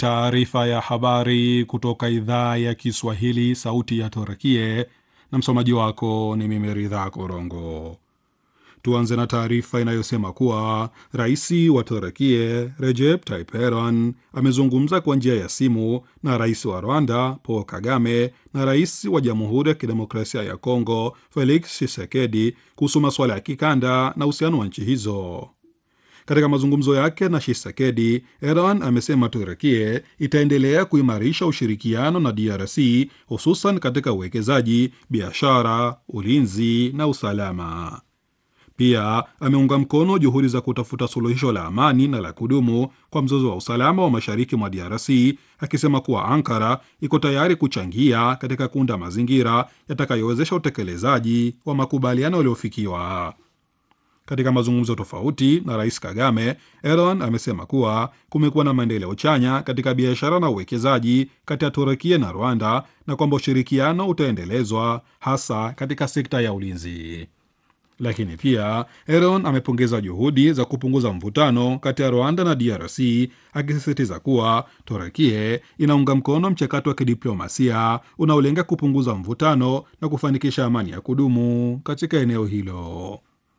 Taarifa ya habari kutoka idhaa ya Kiswahili, sauti ya Turkie, na msomaji wako ni mimi Ridhaa Korongo. Tuanze na taarifa inayosema kuwa rais wa Turkie Recep Tayyip Erdogan amezungumza kwa njia ya simu na rais wa Rwanda Paul Kagame na rais wa Jamhuri ya Kidemokrasia ya Kongo Felix Tshisekedi kuhusu masuala ya kikanda na uhusiano wa nchi hizo. Katika mazungumzo yake na Tshisekedi, Erdogan amesema Turkie itaendelea kuimarisha ushirikiano na DRC hususan katika uwekezaji, biashara, ulinzi na usalama. Pia ameunga mkono juhudi za kutafuta suluhisho la amani na la kudumu kwa mzozo wa usalama wa mashariki mwa DRC, akisema kuwa Ankara iko tayari kuchangia katika kuunda mazingira yatakayowezesha utekelezaji wa makubaliano yaliyofikiwa. Katika mazungumzo tofauti na rais Kagame, Erdogan amesema kuwa kumekuwa na maendeleo chanya katika biashara na uwekezaji kati ya Turukia na Rwanda na kwamba ushirikiano utaendelezwa hasa katika sekta ya ulinzi. Lakini pia Erdogan amepongeza juhudi za kupunguza mvutano kati ya Rwanda na DRC, akisisitiza kuwa Turukie inaunga mkono mchakato wa kidiplomasia unaolenga kupunguza mvutano na kufanikisha amani ya kudumu katika eneo hilo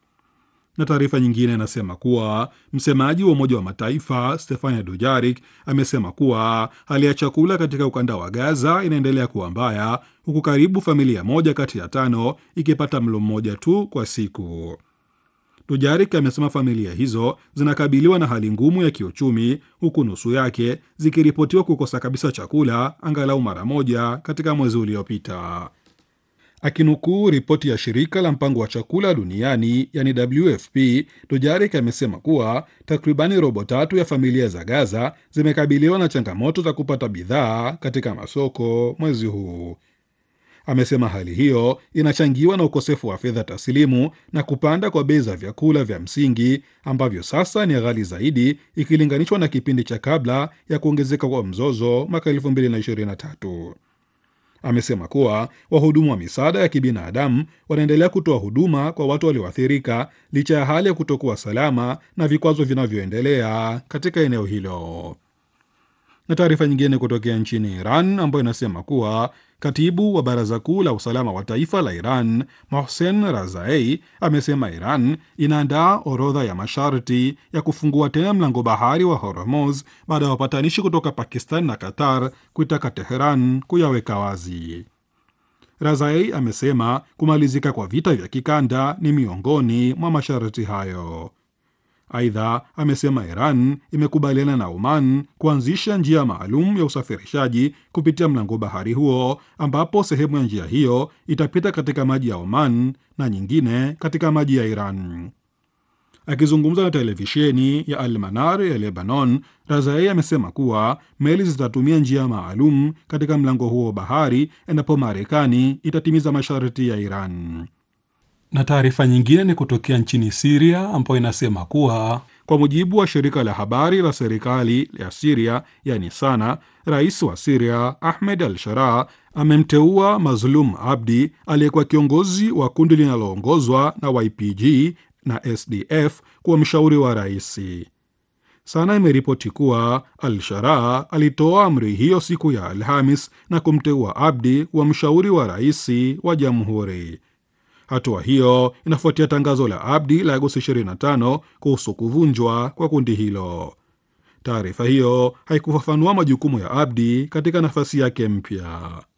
na taarifa nyingine inasema kuwa msemaji wa Umoja wa Mataifa Stefania Dujarik amesema kuwa hali ya chakula katika ukanda wa Gaza inaendelea kuwa mbaya, huku karibu familia moja kati ya tano ikipata mlo mmoja tu kwa siku. Dujarik amesema familia hizo zinakabiliwa na hali ngumu ya kiuchumi, huku nusu yake zikiripotiwa kukosa kabisa chakula angalau mara moja katika mwezi uliopita. Akinukuu ripoti ya shirika la mpango wa chakula duniani yani WFP, Dujarik amesema kuwa takribani robo tatu ya familia za Gaza zimekabiliwa na changamoto za kupata bidhaa katika masoko mwezi huu. Amesema hali hiyo inachangiwa na ukosefu wa fedha taslimu na kupanda kwa bei za vyakula vya msingi ambavyo sasa ni ghali zaidi ikilinganishwa na kipindi cha kabla ya kuongezeka kwa mzozo mwaka 2023. Amesema kuwa wahudumu wa misaada ya kibinadamu wanaendelea kutoa huduma kwa watu walioathirika licha ya hali ya kutokuwa salama na vikwazo vinavyoendelea katika eneo hilo. Na taarifa nyingine kutokea nchini Iran ambayo inasema kuwa katibu wa baraza kuu la usalama wa taifa la Iran Mohsen Razai amesema Iran inaandaa orodha ya masharti ya kufungua tena mlango bahari wa Hormuz baada ya wapatanishi kutoka Pakistan na Qatar kuitaka Teheran kuyaweka wazi. Razai amesema kumalizika kwa vita vya kikanda ni miongoni mwa masharti hayo. Aidha, amesema Iran imekubaliana na Oman kuanzisha njia maalum ya usafirishaji kupitia mlango bahari huo, ambapo sehemu ya njia hiyo itapita katika maji ya Oman na nyingine katika maji ya Iran. Akizungumza na televisheni ya Almanar ya Lebanon, Razai amesema kuwa meli zitatumia njia maalum katika mlango huo wa bahari endapo Marekani itatimiza masharti ya Iran na taarifa nyingine ni kutokea nchini Siria ambayo inasema kuwa kwa mujibu wa shirika la habari la serikali ya Siria yani Sana, rais wa Siria Ahmed al Sharaa amemteua Mazlum Abdi aliyekuwa kiongozi wa kundi linaloongozwa na YPG na SDF kuwa mshauri wa rais. Sana imeripoti kuwa al Sharaa alitoa amri hiyo siku ya Alhamis na kumteua Abdi kuwa mshauri wa rais wa jamhuri. Hatua hiyo inafuatia tangazo la Abdi la Agosti 25 kuhusu kuvunjwa kwa kundi hilo. Taarifa hiyo haikufafanua majukumu ya Abdi katika nafasi yake mpya.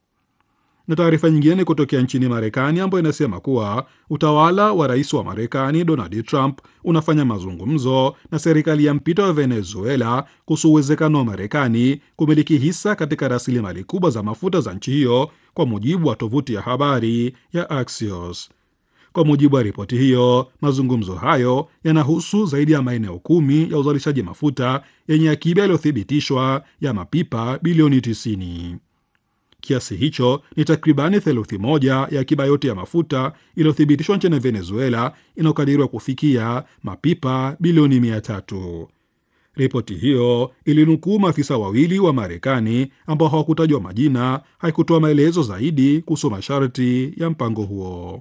Na taarifa nyingine ni kutokea nchini Marekani ambayo inasema kuwa utawala wa rais wa Marekani Donald Trump unafanya mazungumzo na serikali ya mpito ya Venezuela kuhusu uwezekano wa Marekani kumiliki hisa katika rasilimali kubwa za mafuta za nchi hiyo, kwa mujibu wa tovuti ya habari ya Axios. Kwa mujibu wa ripoti hiyo, mazungumzo hayo yanahusu zaidi ya maeneo kumi ya uzalishaji mafuta yenye akiba yaliyothibitishwa ya mapipa bilioni 90. Kiasi hicho ni takribani theluthi moja ya akiba yote ya mafuta iliyothibitishwa nchini Venezuela inayokadiriwa kufikia mapipa bilioni mia tatu. Ripoti hiyo ilinukuu maafisa wawili wa Marekani ambao hawakutajwa majina, haikutoa maelezo zaidi kuhusu masharti ya mpango huo.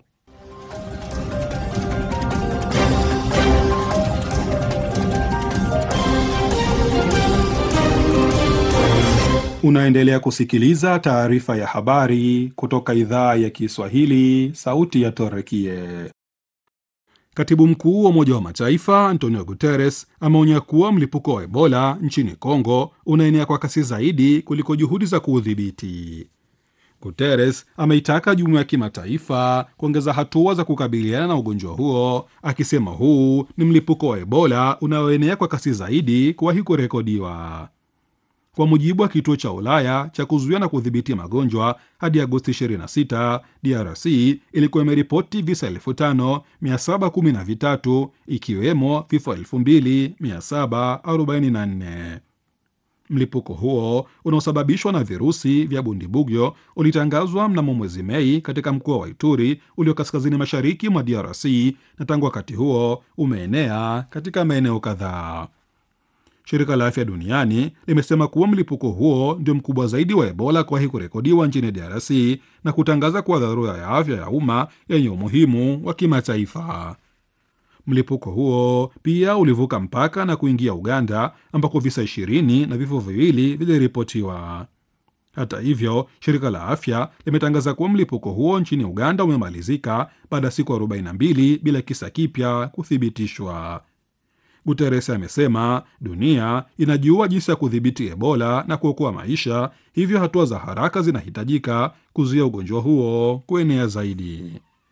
Unaendelea kusikiliza taarifa ya habari kutoka idhaa ya Kiswahili, sauti ya Torekie. Katibu mkuu wa Umoja wa Mataifa Antonio Guterres ameonya kuwa mlipuko wa Ebola nchini Kongo unaenea kwa kasi zaidi kuliko juhudi za kuudhibiti. Guterres ameitaka jumuiya ya kimataifa kuongeza hatua za kukabiliana na ugonjwa huo, akisema huu ni mlipuko wa Ebola unaoenea kwa kasi zaidi kuwahi kurekodiwa. Kwa mujibu wa kituo cha Ulaya cha kuzuia na kudhibiti magonjwa, hadi Agosti 26 DRC ilikuwa imeripoti visa 5713 ikiwemo vifo 2744. Mlipuko huo unaosababishwa na virusi vya Bundibugyo ulitangazwa mnamo mwezi Mei katika mkoa wa Ituri ulio kaskazini mashariki mwa DRC na tangu wakati huo umeenea katika maeneo kadhaa. Shirika la Afya Duniani limesema kuwa mlipuko huo ndio mkubwa zaidi wa Ebola kuwahi kurekodiwa nchini DRC na kutangaza kuwa dharura ya afya ya umma yenye umuhimu wa kimataifa. Mlipuko huo pia ulivuka mpaka na kuingia Uganda ambako visa ishirini na vifo viwili viliripotiwa. Hata hivyo, shirika la afya limetangaza kuwa mlipuko huo nchini Uganda umemalizika baada ya siku 42 bila kisa kipya kuthibitishwa. Guterres amesema dunia inajua jinsi ya kudhibiti Ebola na kuokoa maisha, hivyo hatua za haraka zinahitajika kuzuia ugonjwa huo kuenea zaidi.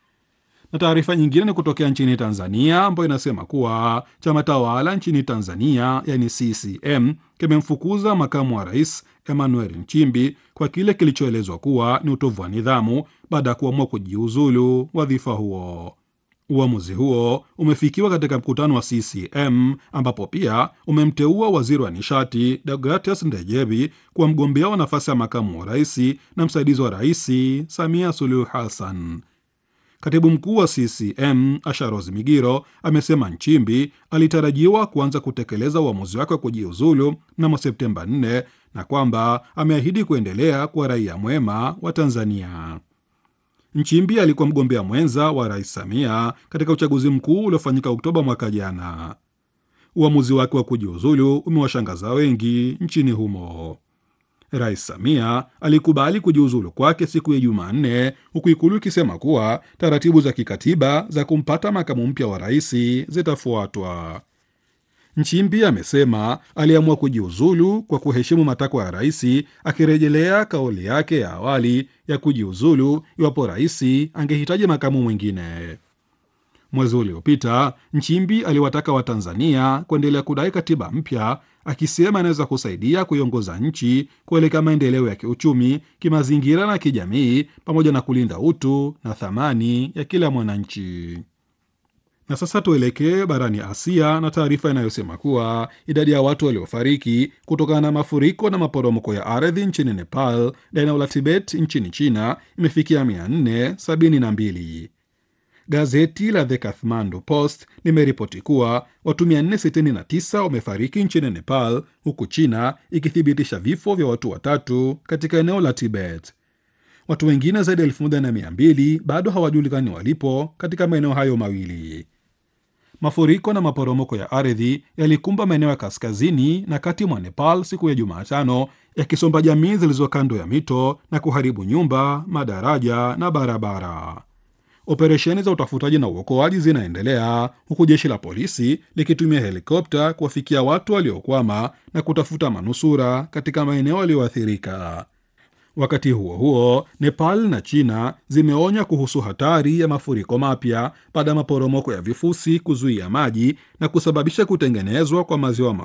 Na taarifa nyingine ni kutokea nchini Tanzania ambayo inasema kuwa chama tawala nchini Tanzania yani CCM kimemfukuza makamu wa rais Emmanuel Nchimbi kwa kile kilichoelezwa kuwa ni utovu wa nidhamu baada ya kuamua kujiuzulu wadhifa huo. Uamuzi huo umefikiwa katika mkutano wa CCM ambapo pia umemteua waziri wa nishati Deogratias Ndejebi kuwa mgombea wa nafasi ya makamu wa rais na msaidizi wa rais Samia Suluhu Hassan. Katibu mkuu wa CCM Asharoz Migiro amesema Nchimbi alitarajiwa kuanza kutekeleza uamuzi wake wa kujiuzulu mnamo Septemba 4 na kwamba ameahidi kuendelea kuwa raia mwema wa Tanzania. Nchimbi alikuwa mgombea mwenza wa rais Samia katika uchaguzi mkuu uliofanyika Oktoba mwaka jana. Uamuzi wake wa kujiuzulu umewashangaza wengi nchini humo. Rais Samia alikubali kujiuzulu kwake siku ya Jumanne, huku Ikulu ikisema kuwa taratibu za kikatiba za kumpata makamu mpya wa rais zitafuatwa. Nchimbi amesema aliamua kujiuzulu kwa kuheshimu matakwa ya rais, akirejelea kauli yake ya awali ya kujiuzulu iwapo rais angehitaji makamu mwingine. Mwezi uliopita Nchimbi aliwataka Watanzania kuendelea kudai katiba mpya, akisema inaweza kusaidia kuiongoza nchi kuelekea maendeleo ya kiuchumi, kimazingira na kijamii, pamoja na kulinda utu na thamani ya kila mwananchi. Na sasa tuelekee barani Asia na taarifa inayosema kuwa idadi ya watu waliofariki kutokana na mafuriko na maporomoko ya ardhi nchini Nepal na eneo la Tibet nchini China imefikia 472. Gazeti la The Kathmandu Post limeripoti kuwa watu 469 wamefariki nchini Nepal, huku China ikithibitisha vifo vya watu watatu katika eneo la Tibet. Watu wengine zaidi ya 1200 bado hawajulikani walipo katika maeneo hayo mawili. Mafuriko na maporomoko ya ardhi yalikumba maeneo ya kaskazini na kati mwa Nepal siku ya Jumatano, yakisomba jamii zilizo kando ya mito na kuharibu nyumba, madaraja na barabara. Operesheni za utafutaji na uokoaji zinaendelea huku jeshi la polisi likitumia helikopta kuwafikia watu waliokwama na kutafuta manusura katika maeneo yaliyoathirika. Wakati huo huo, Nepal na China zimeonya kuhusu hatari ya mafuriko mapya baada ya maporomoko ya vifusi kuzuia maji na kusababisha kutengenezwa kwa maziwa